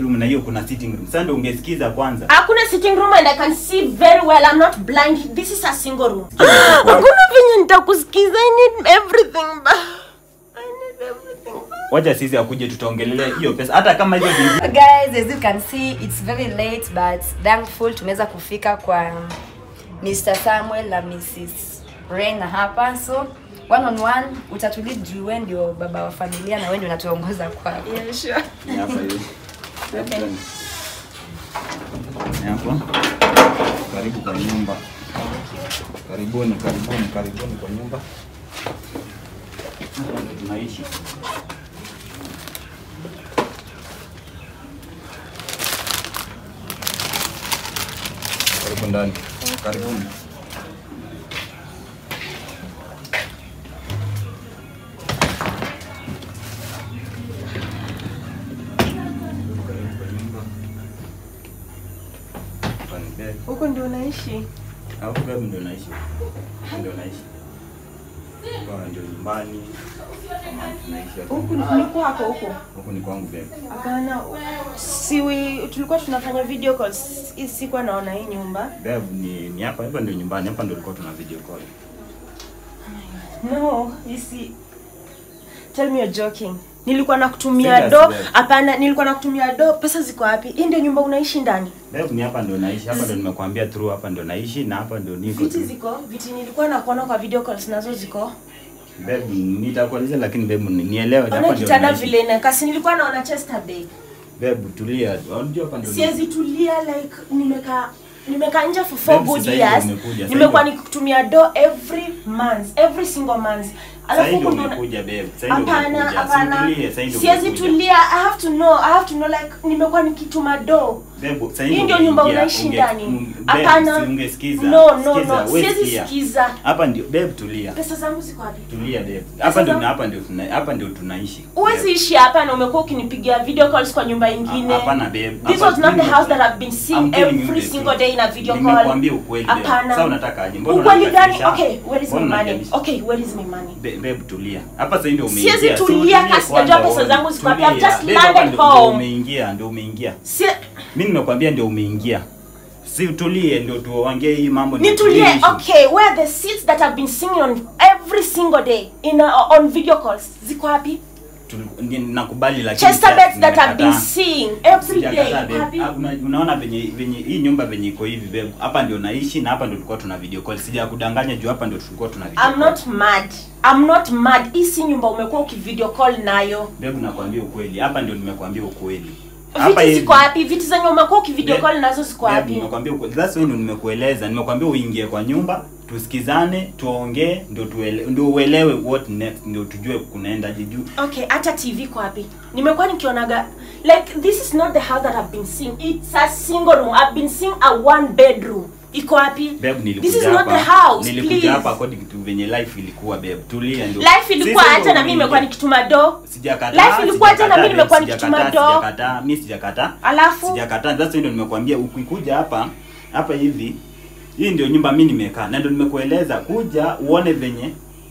bedroom na hiyo kuna sitting room sasa ndio ungesikiza kwanza hakuna sitting room and i can see very well i'm not blind this is a single room hakuna venye nitakusikiza i need everything ba i need everything ba wacha sisi akuje tutaongelelea hiyo pesa hata kama hizo zingine guys as you can see it's very late but thankful tumeweza kufika kwa mr samuel na mrs rena hapa so one on one utatulia juu we ndio baba wa familia na we ndio unatuongoza kwao yeah sure Ni hapa hivi. Ni hapo. Karibu kwa nyumba. Karibuni, karibuni, karibuni kwa nyumba. Hapa ndio tunaishi. Karibu ndani. Karibuni. Karibu kwa nyumba. Hapa ni bed. huko ndio unaishi Au kwa ndio naishi. Ndio naishi. Kwa ndio nyumbani. Kama tunaishi hapa. huku ni kwako huko Huku ni kwangu bebe. hapana siwi tulikuwa tunafanya video calls hii sikuwa naona hii nyumba Bebe ni ni hapa hapa ndio nyumbani. Hapa ndio tulikuwa tuna video call. no isi tell me you're joking nilikuwa nakutumia Serious, do babe. hapana nilikuwa nakutumia do pesa ziko wapi hii ndio nyumba unaishi ndani Bebe ni hapa ndio naishi. Hapa ndio nimekuambia through hapa ndio naishi na hapa ndio niko. viti tu. ziko viti nilikuwa nakuona kwa video calls nazo ziko Bebe nitakueleza lakini bebe ni- nielewe hapa ona ndio kitanda naishi. vile inakasi nilikuwa naona chester bay Bebe tulia. Unajua hapa ndio. siwezi tulia like nimekaa nimekaa nje for four Babe, good sasa hivi years umekuja, sasa nimekuwa hivi- nikutumia do every month every single month Sasa ndio huko ndo- umekuja bebe. Sasa ndio hapana umekuja. hapana Situlie, sasa ndio siwezi umekuja. tulia i have to know i have to know like nimekuwa nikituma do Bebo, sasa hii hivi ndio nyumba ungeingia, unaishi unge- ndani unge- babe, hapana si ungesikiza. no no Sikiza, no wewe siwezi sikia. sikiza Hapa ndio babe tulia. pesa zangu ziko wapi Tulia babe. Hapa ndio zangu- hapa ndio tuna hapa ndio tunaishi. huwezi ishi hapa na umekuwa ukinipigia video calls kwa nyumba ingine Ah, hapana, babe. this Hapa was not the mimi- house that i've been seeing I'm telling you every the single truth. day in a video call Nimekuambia ukweli babe. hapana Sasa unataka aje? Mbona ukweli gani unanibadilisha? okay where is my Mbona money unanibadilisha? okay where is my money Be- Babe tulia. Hapa sasa ndio umeingia. Siwezi So, tulia tulia kasi kwanza, najua pesa uone. zangu ziko wapi. I've Tulia. just Babe, hapa landed ndio- home. Ndio umeingia, ndio umeingia. si Mimi nimekwambia ndio umeingia. Si tulie ndio tuongee hii mambo nitulie tulie issue. okay where are the seats that i've been seeing on every single day in uh, on video calls ziko wapi Tuli- ni- nakubali lakini chester sasa beds that i've been nimekataa. seeing every day Sijakataa, babe. wapi Ah, una- unaona venye venye hii nyumba venye iko hivi babe hapa ndio naishi na hapa ndio tulikuwa tuna video call sijakudanganya juu hapa ndio tulikuwa tuna video i'm call. not mad i'm not mad hii si nyumba umekuwa ukivideo call nayo babe nakwambia ukweli hapa ndio nimekwambia ukweli viti ziko wapi viti zenye umekuwa ukivideo Babe, call nazo ziko babe, wapi nimekwambia ukweli that's why ndio nimekueleza nimekwambia uingie kwa nyumba tusikizane tuongee ndio tuele, ndio uelewe what next ndio tujue kunaendaje juu okay hata tv iko wapi nimekuwa nikionaga like this is not the house that i've been seeing it's a single room i've been seeing a one bedroom iko wapi babe this is nilikuja not the hapa house please nilikuja hapa according to venye life ilikuwa babe tulia ndio life ilikuwa Sisi hata ndio na mimi nimekuwa umeingia. nikituma do Sijakataa. Life ilikuwa aje na mimi nimekuwa sijakataa, nikituma do? Sijakataa, mimi sijakataa. Alafu? Sijakataa. Sasa ndio nimekuambia ukikuja hapa hapa hivi hii ndio nyumba mimi nimekaa na ndio nimekueleza kuja uone venye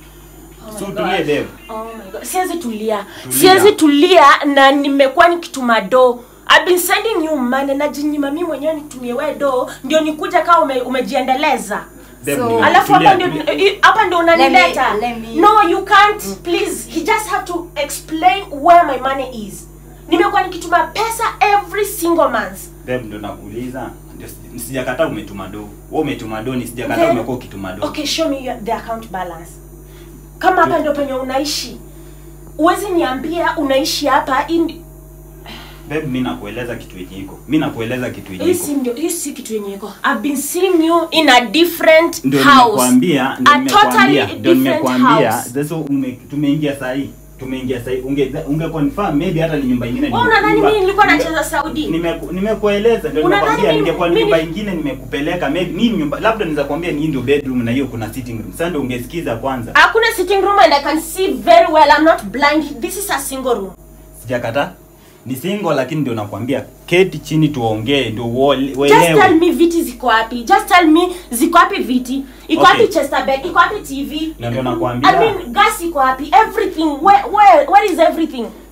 Oh my so God. tulie babe. Oh my God. siwezi tulia Tulia. siwezi tulia na nimekuwa nikituma do I've been sending you money najinyima mimi mwenyewe nitumie we do ndio nikuja kama ume, umejiendeleza Babe, So- ni- alafu tulia, hapa ndio tulia. eh, hapa ndio unanileta Let me- let me- no you can't please he just have to explain where my money is nimekuwa nikituma pesa every single month Babe ndio nakuuliza. Ndio si- sijakataa umetuma do. Wewe umetuma do ni sijakataa Then- umekuwa ukituma do. okay show me your, the account balance kama hapa ndio penye unaishi uwezi niambia unaishi hapa in- Babe mimi nakueleza kitu yenye iko. Mimi nakueleza kitu yenye hii iko. si ndio hii si kitu yenye iko i've been seeing you in a different Ndio house nimekwambia, ndio a nimekwambia, totally ndio different nimekwambia. house Sasa ume- tumeingia saa hii. Tumeingia saa hii. Unge unge confirm maybe hata ni nyumba nyingine. wewe unadhani nyumba- mimi nilikuwa nyumba- nacheza saudi Nimeku- nimekueleza ndio Unadhani nimekwambia mimi- ningekuwa ni mimi- nyumba ingine nimekupeleka maybe mimi nyumba labda niza kuambia ni hii ndio bedroom na hiyo kuna sitting room sasa ndio ungesikiza kwanza hakuna sitting room and i can see very well i'm not blind this is a single room sijakata ni single lakini ndio nakwambia keti chini tuongee ndio uole- just tell uelewe me viti ziko wapi just tell me ziko wapi viti iko Okay. wapi chester bed iko wapi tv na ndio nakwambia i mean gas iko wapi everything where, where, where is everything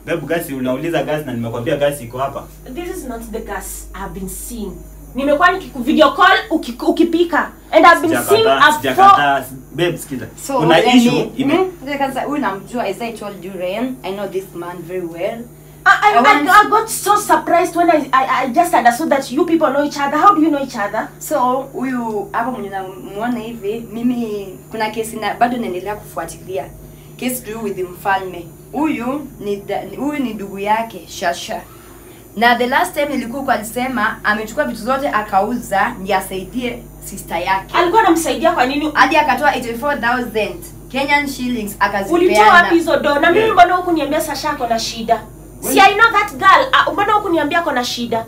Babe, gasi unauliza gasi na nimekwambia gasi iko hapa. This is not the gas I've been seeing. Nimekuwa nikiku video call uki, ukipika and I've been seeing Sijakataa, a four sijakataa. Babe, sikiza. So Kuna yani, issue ime mm, ngoja kwanza huyu namjua as I told you Ren, I know this man very well. I, I, I want- I, I got so surprised when I, I, I just understood that you people know each other. How do you know each other? So huyu hapa mwenye namuona hivi, mimi kuna kesi na bado naendelea kufuatilia kesi to do with mfalme. Huyu ni da- ni- huyu ni ndugu yake Shasha, na the last time nilikuwa huko alisema amechukua vitu zote akauza ndiye asaidie sister yake, Alikuwa anamsaidia kwa nini? hadi akatoa 84000 Kenyan shillings Ulitoa wapi akazipeana. hizo do? Na mimi Yeah. mbona huku niambia Sasha ako na shida? Si I know that girl. Uh, mbona huku niambia ako na shida?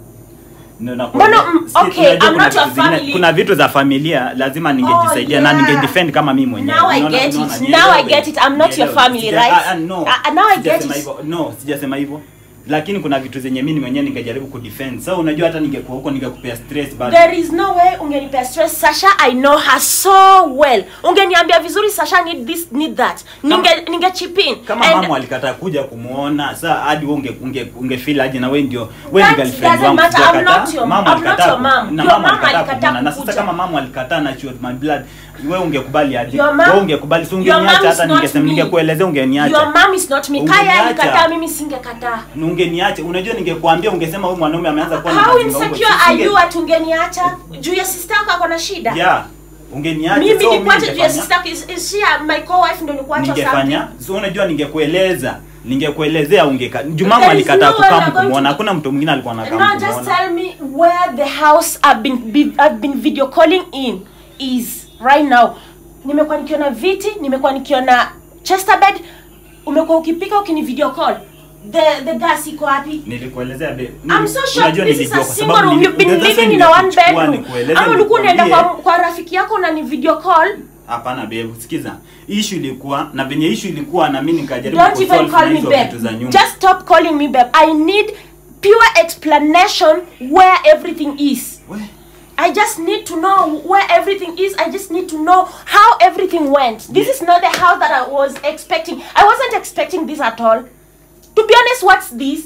Ndio nakwambia. Mbona, mm, Sikia, okay, unajua I'm kuna not your vitu zingine- family. Kuna vitu za familia lazima ningejisaidia na yeah. ningedefend kama mimi mwenyewe. Now I Unaona- get unaona, it. nielewe. Now I get it. I'm not your Nielewe. family, Sija- right? ah, ah, no. Ah, ah, now I get Sijasema it. hivyo. No, sijasema hivyo. Lakini kuna vitu zenye mimi mwenyewe ningejaribu kudefend. So unajua hata ningekuwa huko ningekupea stress bado. There is no way ungenipea stress. Sasha, I know her so well. Ungeniambia vizuri Sasha need this, need that. Ninge ninge chip in. kama And mama alikataa kuja kumuona saa hadi wewe unge unge ungefeel aje na wewe ndio wewe That ni girlfriend doesn't wangu matter. I'm sijakataa. not your- mama I'm not alikataa your ku- mom. na Your mama mom alikataa alikataa kumuona na sasa kukuja. kama mama alikataa na she was my blood wewe ungekubali aje Your mom- wewe ungekubali si your mom ungeniacha is hata not ningesema me. ningekuelezea Your ungeniacha mom is not me. Kaya Ungeniacha. alikataa mimi singekataa. Na ungeniacha unajua ningekuambia ungesema huyu mwanaume ameanza kuwa na How mazinga huko. insecure Singe- are you ati ungeniacha? Juu ya sister yako ako na shida. yeah ungeniacha Mimi so nikuache juu ya ningefanya- sister yako. Is, is she a, my co-wife ndo nikuacha something? ningefanya so unajua ningekueleza ningekuelezea ungeka jumama There is alikataa no way kukaa you're going kumuona to- hakuna mtu mwingine alikuwa anakaa Now just kumuona tell me where the house I've been be, I've been video calling in is right now. Nimekuwa nikiona viti, nimekuwa nikiona chester bed, umekuwa ukipika ukini video call. The the gas iko wapi? nilikuelezea be I'm so shocked unajua this is nilijua a kwa single sababu room. nili- You've been unajua sasa living in a one ningekuchukua bedroom. nikueleze Ama ulikuwa unaenda kwa, nikwambie- kwa rafiki yako na ni video call. hapana babe sikiza issue ilikuwa na venye issue ilikuwa na mimi nikajaribu Don't even kusolve call na me hizo babe. vitu za nyumba Just stop calling me babe. I need pure explanation where everything is. We, I just need to know where everything is. I just need to know how everything went. This is not the house that I was expecting. I wasn't expecting this at all. To be honest, what's this?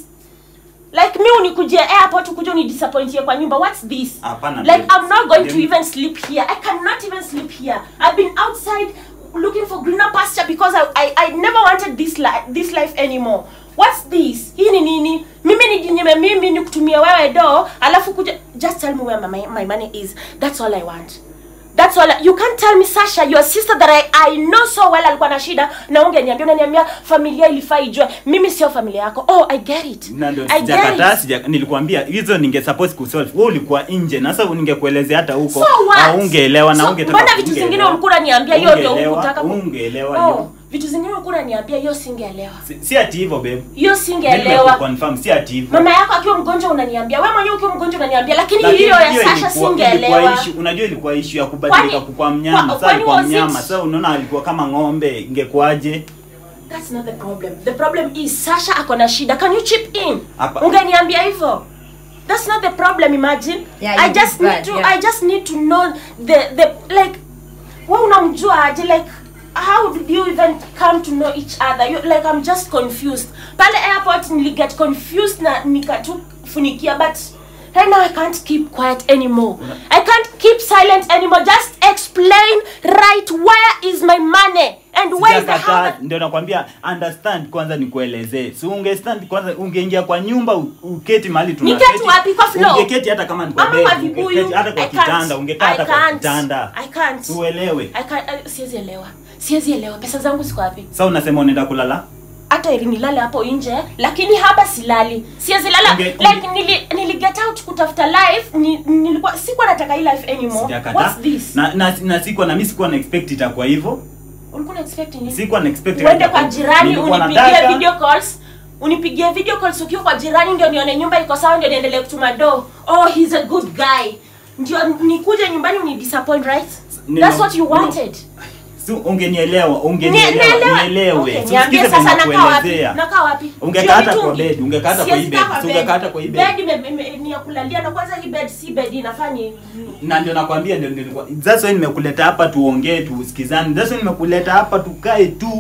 Like me unikujia airport ukuje unidisappointie kwa nyumba. What's this? Hapana, Like babe. I'm not going to Dem- even sleep here. I cannot even sleep here. I've been outside looking for greener pasture because I I, I never wanted this life this life anymore. What's this? Hii ni nini? Mimi nijinyime mimi nikutumie wewe do, alafu kuja just tell me where my, my money is. That's all I want. That's all. I, you can't tell me Sasha, your sister that I, I know so well alikuwa na shida na ungeniambia unaniambia familia ilifaa ijue. Mimi sio familia yako. Oh, I get it. na ndio I get sijakataa it. sija nilikwambia hizo ninge suppose kusolve wewe ulikuwa nje na sasa ningekuelezea hata huko So what? ungeelewa na So, ungetaka mbona vitu zingine ungeelewa. ulikuwa unaniambia hiyo ndio Ungeelewa, hukutaka ku- ungeelewa Oh, hiyo. vitu zingine ulikuwa unaniambia hiyo singeelewa. Si- si ati hivyo babe Hiyo Mimi singeelewa. nimekuconfirm, si ati hivyo Mama yako akiwa mgonjwa unaniambia, wewe mwenyewe ukiwa mgonjwa unaniambia, lakini Lakini hiyo ya hiyo Sasha ilikuwa- ilikuwa singeelewa. issue- unajua ilikuwa issue ya kubadilika Kwani- kukua mnyama kwa- sasa kwani alikuwa was it- mnyama sasa unaona alikuwa kama ng'ombe ingekuwaje That's not the problem. The problem is Sasha ako na shida. Can you chip in? Hapa- Ungeniambia hivyo. That's not the problem, imagine. Yeah, I you just did need bad, to yeah. I just need to know the the like wewe unamjua aje like how did you even come to know each other? You, like I'm just confused. Pale airport niliget confused na nikatufunikia but right now I can't keep quiet anymore. I can't keep silent anymore. Just explain right where is my money and where is the Sijakataa, house? ndio nakwambia understand kwanza nikuelezee si ungestand kwanza ungeingia kwa nyumba u- uketi mahali Niketi tunaketi. wapi? Kwa floor? ungeketi hata kama ni kwa Ama bed kwa vibuyu. ungeketi hata kwa I can't. kitanda ungekaa I hata kwa can't. kitanda I can't. uelewe I can't. I, siwezi elewa. Siwezi elewa. Pesa zangu ziko wapi? sasa unasema unaenda kulala Hata ili nilale hapo nje, lakini hapa silali. Siwezi lala. Unge- like nili, nili get out kutafuta life, ni, nilikuwa sikuwa nataka hii life anymore. sijakataa What's this? na na na sikuwa na mimi sikuwa na expect itakuwa hivyo Ulikuwa na expect nini? sikuwa na expect Uende itakuwa- kwa jirani Nilikuwa unipigie nataka- video calls. Unipigie video calls ukiwa kwa jirani ndio nione nyumba iko sawa ndio niendelee kutuma do. Oh, he's a good guy. Ndio nikuje nyumbani uni disappoint, right? Nino- That's what you nino- wanted. si ungenielewa Nie- ungenielewa naelewa. nielewe Okay, Si niambie usikize sasa venye nakaa wapi? nakuelezea. Nakaa wapi? Ungekaa Juu ya hata kwa mitungi? bed, ungekaa hata kwa hii Siwezi bed, kaa kwa si bed. ungekaa hata kwa hii bed. Bed ime- ime- ni ya kulalia na kwanza hii bed si bed inafanya na ndio nakwambia ndio nilikuwa that's why nimekuleta hapa tuongee tusikizane that's why nimekuleta hapa tukae tu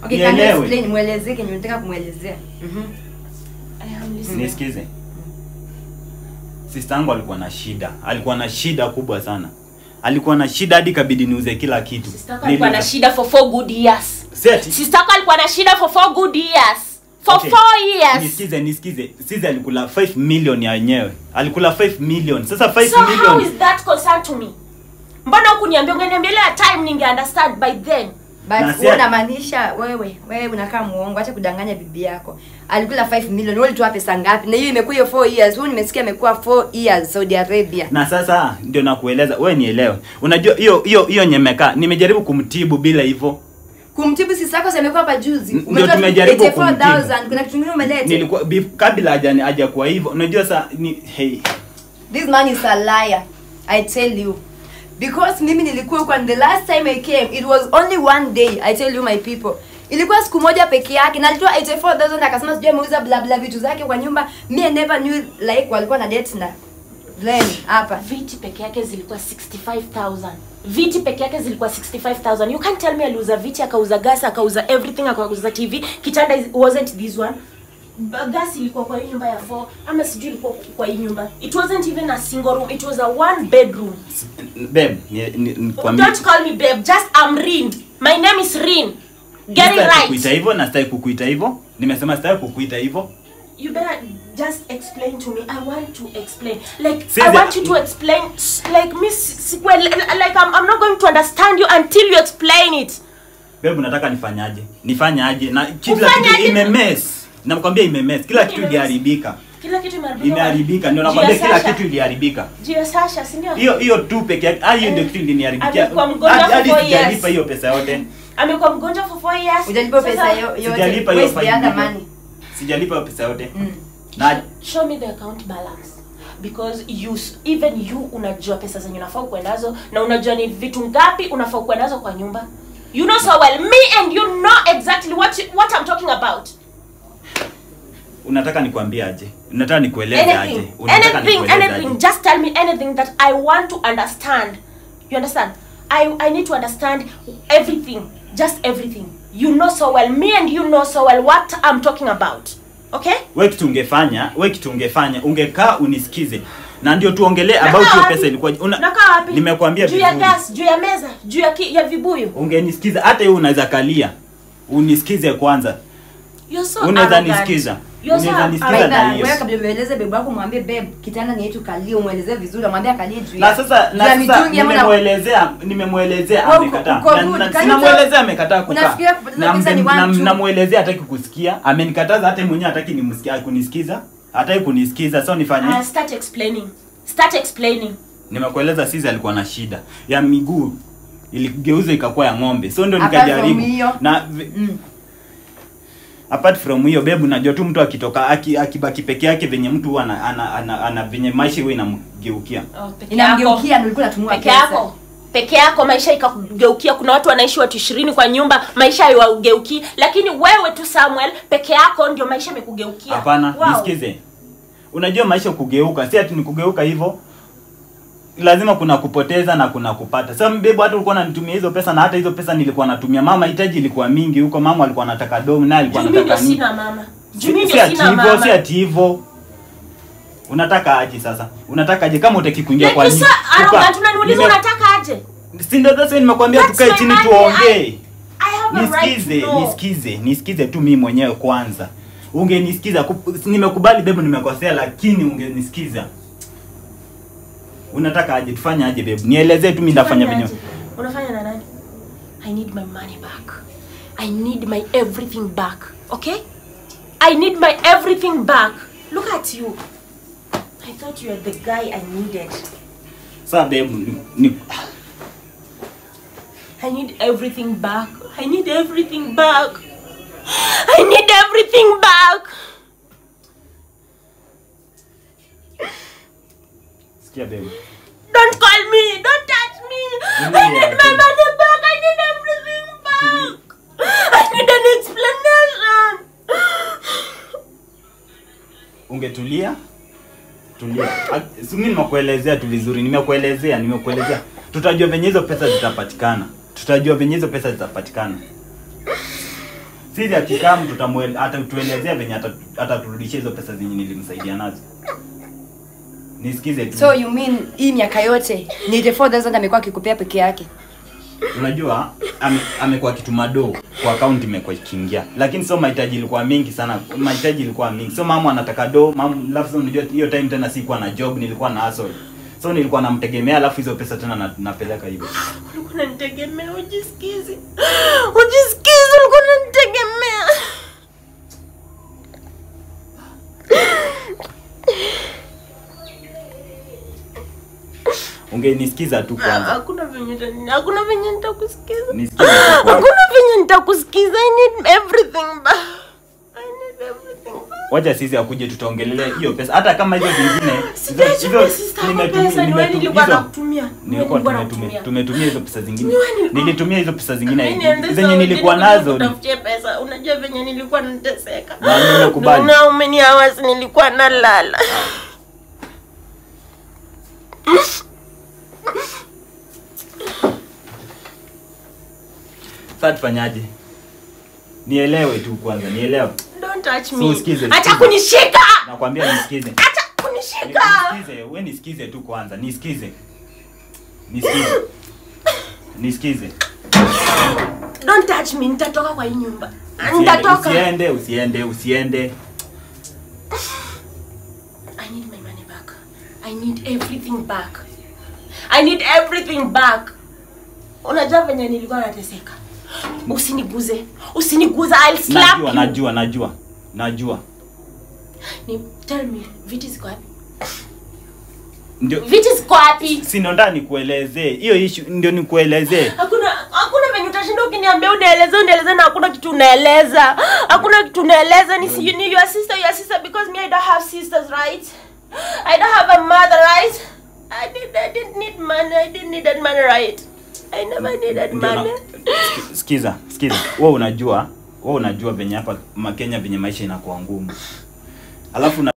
Okay, can you Nielewe. explain muelezee kenye unataka kumwelezea? Mhm. I am listening. nisikize sister yangu alikuwa na shida alikuwa na shida kubwa sana alikuwa na shida hadi kabidi niuze kila kitu Sister yako alikuwa na Niliuza- shida for four good years. Seti. Sister yako alikuwa na shida for four good years. For Okay. four years. nisikize nisikize sisi alikula 5 million ya wenyewe alikula 5 million sasa 5 So how million is that concern to me? Mbona hukuniambia ungeniambia ile time ninge understand by then. But Na wewe si- unamaanisha wewe wewe unakaa muongo, acha kudanganya bibi yako. Alikula 5 million, wewe ulitoa pesa ngapi? Na hiyo imekuwa hiyo 4 years. Huyu nimesikia imekuwa 4 years Saudi Arabia. na sasa ndio nakueleza wewe nielewe unajua hiyo hiyo hiyo nyemeka nimejaribu kumtibu bila hivyo Kumtibu sisi yako amekuwa hapa juzi. Ndio Umetoa tumejaribu 84,000. Kuna kitu kingine umeleta. nilikuwa bif- kabla haja haja kwa hivyo unajua sa ni hey This man is a liar. I tell you. Because mimi nilikuwa huko and the last time I came it was only one day. I tell you my people. Ilikuwa siku moja peke yake na alitoa 84000 akasema sijui ameuza bla bla vitu zake kwa nyumba. Me I never knew like walikuwa na date na Glenn hapa. Viti peke yake zilikuwa 65000. Viti peke yake zilikuwa 65000. You can't tell me aliuza viti akauza gas akauza everything akauza TV. Kitanda is- wasn't this one. Ba- Gas ilikuwa kwa hii nyumba ya 4 ama sijui ilikuwa kwa hii nyumba. It wasn't even a single room. It was a one bedroom. babe ni, ni, nikwambie Don't call me babe. Just I'm Rin. My name is Rin. Get it Sitaki kukuita right. hivyo na sitaki kukuita hivyo nimesema sitaki kukuita hivyo You better just explain to me. I want to explain. Like See I the- want you to explain. s- Like Miss Sequel. Like I'm, I'm not going to understand you until you explain it. babe unataka nifanyaje nifanyaje na kila Ufanyaje? kitu imemess nakwambia imemess kila kitu Imemess. iliharibika Kila kitu imeharibika. imeharibika ndio Juu ya nakwambia kila Sasha. kitu iliharibika Juu ya Sasha, si ndio? hiyo hiyo tu peke yake ah, hiyo ndio kitu iliniharibikia Amekuwa mgonjwa Hadi- for hadi four sijalipa years. hiyo pesa yote Amekuwa mgonjwa for four years. Hujalipa Sasa, pesa yo- yote. Sijalipa hiyo Where's the five other million. money? sijalipa hiyo pesa yote Mm. na Show me the account balance. Because you s- even you unajua pesa zenye unafaa kuwa nazo na unajua ni vitu ngapi unafaa kuwa nazo kwa nyumba. You know so well. Me and you know exactly what you, what I'm talking about. unataka nikwambie aje unataka nikueleze aje anything unataka anything nikueleze anything aje just tell me anything that i want to understand you understand i i need to understand everything just everything you know so well me and you know so well what i'm talking about okay we kitu ungefanya we kitu ungefanya ungekaa unisikize na ndio tuongelee about Nakaa hiyo wapi? pesa ilikuwa una nakaa wapi nimekwambia juu ya vizuri gas juu ya meza juu ya, ki, ya vibuyu ungenisikiza hata hiyo unaweza kalia unisikize kwanza you're so Unaweza arrogant. nisikiza. You're so Unaweza nisikiza arrogant. na hiyo. Wewe kabla ueleze bebe wako mwambie babe kitanda ni yetu kalie umwelezee vizuri mwambie akalie juu na ya- sasa juu na ya sasa mitungi ama na- nimemwelezea nimemwelezea Wewe uko- amekataa uko Na- good. na- Can you sinamwelezea talk? amekataa kukaa Unafikiria kupoteza Na pesa ni mbe- na- one, two? namwelezea hataki kusikia amenikataza hata yeye mwenyewe hataki nimsikia kunisikiza hataki kunisikiza so nifanye uh, start explaining start explaining nimekueleza sisi alikuwa na shida ya miguu iligeuza ikakuwa ya ng'ombe so ndio Apart from nikajaribu hiyo. na vi- Mm. apart from hiyo bebu najua tu mtu akitoka aki- akibaki peke yake venye mtu huwa ana, ana, ana, ana venye maisha huwa inamgeukia oh, peke yako. inamgeukia ndio ulikuwa unatumia peke pesa yako peke yako maisha ikakugeukia kuna watu wanaishi watu ishirini kwa nyumba maisha haiwageukii lakini wewe tu samuel peke yako ndio maisha imekugeukia hapana Wow. nisikize unajua maisha kugeuka si ati ni kugeuka hivyo lazima kuna kupoteza na kuna kupata sasa mbebu hata ulikuwa unanitumia hizo pesa na hata hizo pesa nilikuwa natumia mama hitaji ilikuwa mingi huko mama alikuwa anataka dom naye alikuwa Juu mimi ndio anataka nini sina mama Juu Si- mimi si ndio ati sina hivyo si mama ati hivyo unataka aje sasa unataka aje kama utaki kuingia Like kwa you nini? so arrogant, Tuka- unaniuliza nime- unataka aje si ndio sasa nimekwambia That's tukae my chini money. tuongee I- I have a right nisikize to know. nisikize nisikize tu mimi mwenyewe kwanza ungenisikiza Ku- nimekubali bebu nimekosea lakini ungenisikiza unataka aje tufanye aje bebu nielezee tu mimi ndafanya Unafanya venye aje? unafanya na nani i need my money back i need my everything back okay i need my everything back look at you i thought you were the guy i needed sasa bebu ni, ni, I need everything back. I need everything back. I need everything back. sikia bebu Don't call me. Don't touch me. I Tulia, need my tulia. money back. I need everything back. I need an explanation. ungetulia tulia Ah, si mimi nimekuelezea tu vizuri nimekuelezea nimekuelezea tutajua venye hizo pesa zitapatikana tutajua venye hizo pesa zitapatikana sisi akikam tutamwel atatuelezea venye ata- ataturudishia hizo pesa zenye nilimsaidia nazo nisikize tu so you mean hii miaka yote ni the 4000 amekuwa akikupea peke yake unajua ame- amekuwa akituma do kwa account imekuwa ikiingia lakini sio mahitaji ilikuwa mingi sana mahitaji ilikuwa mingi so mama anataka do mama alafu sasa unajua hiyo time tena sikuwa na job nilikuwa na hustle so nilikuwa namtegemea alafu hizo pesa tena na, napeleka hivyo ulikuwa unanitegemea ujisikizi ujisikizi ulikuwa unanitegemea ungenisikiza tu Ah, kwanza hakuna venye uta- hakuna venye nitakusikiza nisikize tu kwanza hakuna venye nitakusikiza i need everything back i need everything back wacha sisi akuje tutaongelelea hiyo pesa hata kama hizo zingine Sijaichukua sister yako nimetumia- pesa, ni wewe nimetu- nilikuwa hizo- nakutumia. Ni wewe nilikuwa nilikuwa tumetumia nakutumia. tumetumia hizo pesa zingine Ni wewe nilikuwa- nilitumia hizo pesa zingine Mimi niende zenye Saudi, nilikuwa nilikuja nazo kutafutia pesa unajua venye nilikuwa nateseka Na nimekubali. na umeni hours nilikuwa nalala sasa tufanyaje nielewe tu kwanza nielewe don't touch So, me usikize, acha sikiza. kunishika nakwambia nisikize acha kunishika nisikize we nisikize tu kwanza nisikize nisikize nisikize don't touch me nitatoka kwa hii nyumba Usiende, nitatoka usiende usiende usiende I need my money back. I need everything back. I need everything back. Unajua venye nilikuwa nateseka. Usiniguze. Usiniguze. I'll slap najua you. najua najua najua Ni, tell me, viti ziko wapi? ndio Viti ziko wapi? si ndo ndani nikuelezee hiyo issue ndio nikuelezee Hakuna hakuna venye utashinda ukiniambia unaeleza unaeleza na hakuna kitu unaeleza. Hakuna kitu unaeleza ni si you need your sister your sister because me I don't have sisters, right? I don't have a mother, right? I did I didn't need money. I didn't need that money, right? I never needed Ndio na- money. Ski- sikiza sikiza wewe unajua wewe unajua venye hapa makenya venye maisha inakuwa ngumu alafu na